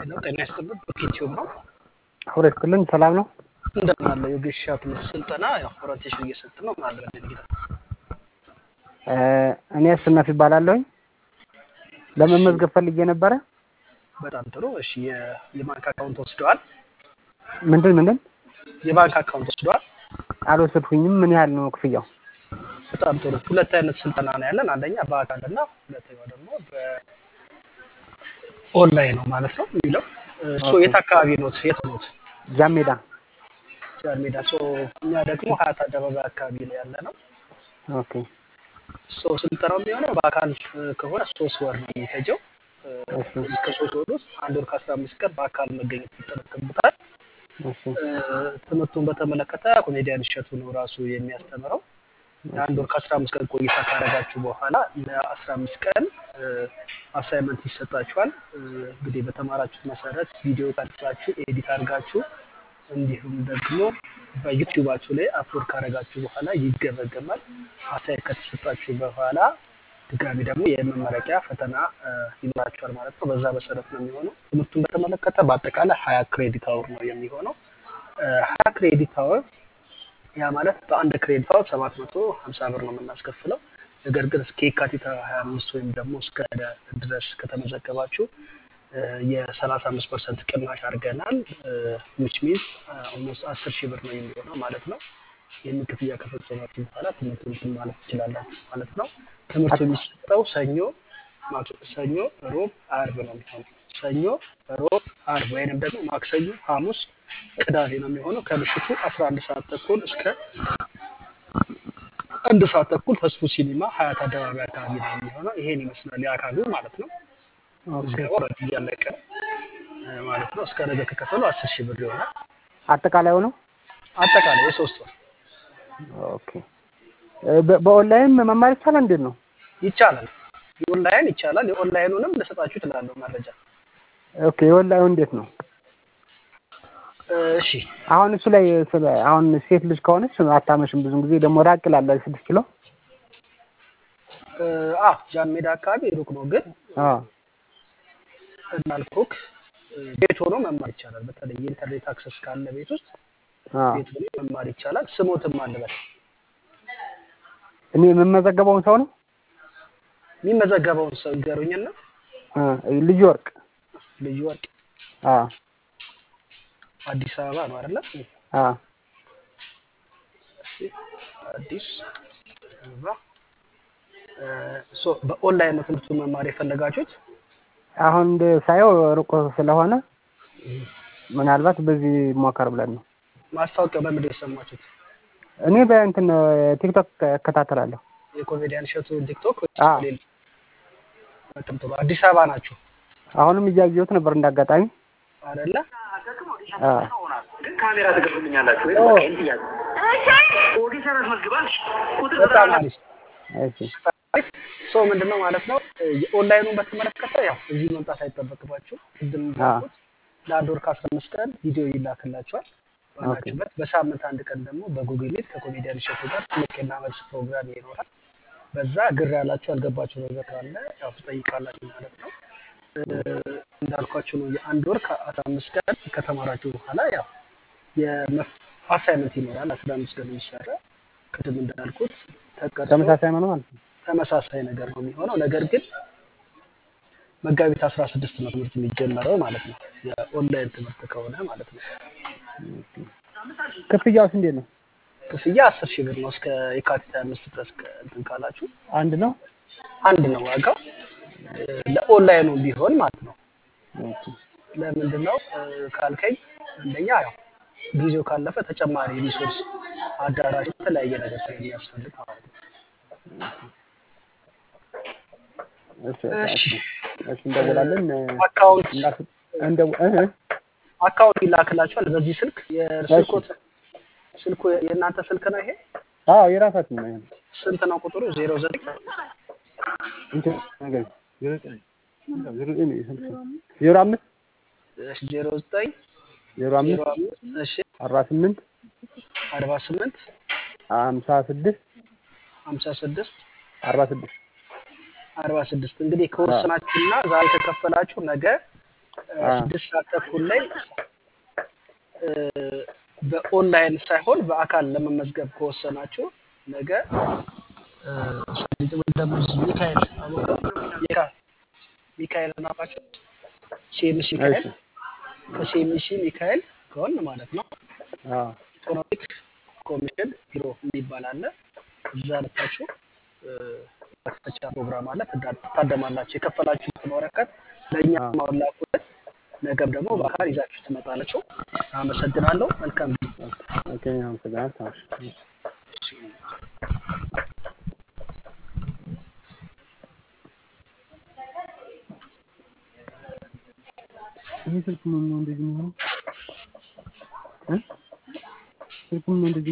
ሄሎ ጤና ይስጥልን በኪቲዩብ ነው። ሁለት ክልን ሰላም ነው። እንደምን አለ የግሻ ትምህርት ስልጠና ያው ኦሪንቴሽን እየሰጥ ነው ማለት ነው። ጌታ እኔ አሸናፊ ይባላለሁኝ። ለመመዝገብ ፈልጌ ነበረ። በጣም ጥሩ። እሺ የ- የባንክ አካውንት ወስደዋል? ምንድን ምንድን የባንክ አካውንት ወስደዋል? አልወሰድኩኝም። ምን ያህል ነው ክፍያው? በጣም ጥሩ። ሁለት አይነት ስልጠና ነው ያለን። አንደኛ በአካል እና ሁለተኛው ደግሞ በኦንላይን ነው ማለት ነው የሚለው እሱ የት አካባቢ ኖት? የት ኖት? ጃሜዳ ጃን ሜዳ። ሶ እኛ ደግሞ ሀያት አደባባይ አካባቢ ላይ ያለ ነው። ኦኬ ሶ ስልጠናው የሚሆነው በአካል እ, ከሆነ ሶስት ወር ነው የሚፈጀው። እ, እሺ በዚህ ከሶስት ወር ውስጥ አንድ ወር ከአስራ አምስት ቀን በአካል መገኘት ይጠበቅበታል። እሺ እ፣ ትምህርቱን በተመለከተ ኮሜዲያን እሸቱ ነው ራሱ የሚያስተምረው። የአንድ ወር ከአስራ አምስት ቀን ቆይታ ካረጋችሁ በኋላ ለአስራ አምስት ቀን አሳይመንት ይሰጣችኋል። እ፣ እንግዲህ በተማራችሁት መሰረት ቪዲዮ ቀርጻችሁ ኤዲት አድርጋችሁ እንዲሁም ደግሞ በዩቲዩባችሁ ላይ አፕሎድ ካረጋችሁ በኋላ ይገመገማል። አስተያየት ከተሰጣችሁ በኋላ ድጋሚ ደግሞ የመመረቂያ ፈተና እ፣ ይኖራችኋል ማለት ነው። በዛ መሰረት ነው የሚሆነው። ትምህርቱን በተመለከተ በአጠቃላይ ሀያ ክሬዲት አወር ነው የሚሆነው። ሀያ ክሬዲት አወር ያ ማለት በአንድ ክሬዲት አወር ሰባት መቶ ሀምሳ ብር ነው የምናስከፍለው። ነገር ግን እስከ የካቲት ሀያ አምስት ወይም ደግሞ እስከ ድረስ ከተመዘገባችሁ የሰላሳ አምስት ፐርሰንት ቅናሽ አድርገናል። ዊች ሚንስ ኦልሞስት አስር ሺህ ብር ነው የሚሆነው ማለት ነው። ይህንን ክፍያ ከፈጸማችሁ በኋላ ትምህርቱን እንትን ማለት ትችላላችሁ ማለት ነው። ትምህርቱ የሚሰጠው ሰኞ፣ ማክ- ሰኞ፣ ሮብ፣ አርብ ነው የሚሆነው። ሰኞ፣ ሮብ፣ አርብ ወይንም ደግሞ ማክሰኞ፣ ሐሙስ፣ ቅዳሜ ነው የሚሆነው ከምሽቱ 11 ሰዓት ተኩል እስከ አንድ ሰዓት ተኩል ተስፉ ሲኒማ ሀያት አደባባይ አካባቢ ነው የሚሆነው። ይሄን ይመስላል የአካሉ ማለት ነው። ኦኬ ምዝገባው ኦልሬዲ እያለቀ ነው እ፣ ማለት ነው። እስከ ነገ ከከፈሉ አስር ሺህ ብር ይሆናል። አጠቃላይ ነው። አጠቃላይ የሶስት ወር ኦኬ እ፣ በ- በኦንላይን መማር ይቻላል? እንዴት ነው? ይቻላል። የኦንላይን ይቻላል። የኦንላይኑንም ልሰጣችሁ ትላለሁ መረጃ። ኦኬ የኦንላይኑ እንዴት ነው? እ፣ እሺ አሁን እሱ ላይ ስለ አሁን ሴት ልጅ ከሆነች አታመሽም። ብዙ ጊዜ ደግሞ ራቅ ይላል ስድስት ኪሎ እ፣ አ ጃን ሜዳ አካባቢ ሩቅ ነው፣ ግን አዎ እንዳልኩክ እ፣ ቤት ሆኖ መማር ይቻላል። በተለይ የኢንተርኔት አክሰስ ካለ ቤት ውስጥ አዎ ቤት ሆኖ መማር ይቻላል። ስሞትም አልበል እኔ የምመዘገበውን ሰው ነው የሚመዘገበውን ሰው ይገሩኝና እ፣ ልዩ ወርቅ ልዩ ወርቅ አዎ አዲስ አበባ ነው አይደለ? አዎ እሺ፣ አዲስ አበባ እ፣ ሶ በኦንላይን ነው ትምህርቱን መማር የፈለጋችሁት? አሁን እንደ ሳየው ሩቅ ስለሆነ ምናልባት በዚህ ሞከር ብለን ነው። ማስታወቂያው በምንድን ነው የሰማችሁት? እኔ በእንትን ቲክቶክ እከታተላለሁ። የኮሜዲያን እሸቱን ቲክቶክ ወይስ አዎ ሌላ? በጣም ጥሩ። አዲስ አበባ ናችሁ አሁንም እያየሁት ነበር እንዳጋጣሚ። አይደለ? አዎ ግን ካሜራ ትገቡልኛላችሁ ወይ? ኦ በቃ ይሄን ጥያቄ ኦዲተር አስመዝግባል። ቁጥር በጣም ዘጠና አሪፍ እሺ አሪፍ። ሶ ምንድነው ማለት ነው እ፣ የኦንላይኑን በተመለከተ ያው እዚህ መምጣት አይጠበቅባችሁ። ቅድም አዎ እንዳልኩት ለአንድ ወር ከአስራ አምስት ቀን ቪዲዮ ይላክላችኋል ኦኬ ባላችሁበት። በሳምንት አንድ ቀን ደግሞ በጉግል ሚት ከኮሜዲያን እሸቱ ጋር ጥያቄና መልስ ፕሮግራም ይኖራል። በዛ ግር ያላችሁ ያልገባችሁ ነገር ካለ ያው ትጠይቃላችሁ ማለት ነው። እ፣ እንዳልኳችሁ ነው የአንድ ወር ከአስራ አምስት ቀን ከተማራችሁ በኋላ ያው የአሳይመንት ይኖራል። አስራ አምስት ቀን የሚሰራ ቅድም እንዳልኩት ተቀርጾ ተመሳሳይ ነው ማለት ነው። ተመሳሳይ ነገር ነው የሚሆነው። ነገር ግን መጋቢት አስራ ስድስት ነው ትምህርት የሚጀመረው ማለት ነው። የኦንላይን ትምህርት ከሆነ ማለት ነው። ክፍያውስ እንዴት ነው? ክፍያ አስር ሺህ ብር ነው እስከ የካቲት ሀያ አምስት ድረስ ከ- እንትን ካላችሁ አንድ ነው። አንድ ነው ዋጋው እ፣ ለኦንላይኑ ቢሆን ማለት ነው። ኦኬ ለምንድን ነው እ፣ ካልከኝ አንደኛ ያው ጊዜው ካለፈ ተጨማሪ ሪሶርስ አዳራሽ የተለያየ ነገር ስለሚያስፈልግ ማለት ነው። እሺ በቃ እሺ እሺ እሺ እንደውላለን እ፣ አካውንት እንዳስ እንደው እህ አካውንት ይላክላችኋል በዚህ ስልክ እሺ የስልኮት ስልኩ የእናንተ ስልክ ነው ይሄ አዎ የራሳችን ነው። ይሄ ስንት ነው ቁጥሩ ዜሮ ዘጠኝ እንትን ነገር ዜሮ ዘጠኝ ዜሮ ዘጠኝ ነው የስልክ ስም። ዜሮ አምስት ዜሮ ዘጠኝ ዜሮ ዜሮ አምስት አምስት እሺ አርባ ስምንት አርባ ስምንት ሀምሳ ስድስት ሀምሳ ስድስት አርባ ስድስት አርባ ስድስት እንግዲህ ከወሰናችሁና ዛሬ ከከፈላችሁ ነገ እ፣ አ ስድስት ሰዓት ተኩል ላይ እ፣ በኦንላይን ሳይሆን በአካል ለመመዝገብ ከወሰናችሁ ነገ እ፣ ሰሊጥ ወይ ደግሞ እዚህ ሚካኤል አወቀው ሚካ ሚካኤል ናፋቸው ሲኤምሲ እሺ ሚካኤል ከሲኤምሲ ሚካኤል ከሆን ማለት ነው አ ኢኮኖሚክ ኮሚሽን ቢሮ የሚባል አለ። እዛ ልታችሁ መክፈቻ ፕሮግራም አለ። ትዳ- ትታደማላችሁ። የከፈላችሁትን ወረቀት ለእኛ አ ማላኩልን ነገም ደግሞ በአካል ይዛችሁ ትመጣላችሁ። አመሰግናለሁ። መልካም ጊዜ። ኦኬ አመሰግናለሁ። እሺ ይህ ስልክ ነው እንደዚህ የሚሆነው እ ስልኩ ነው እንደዚህ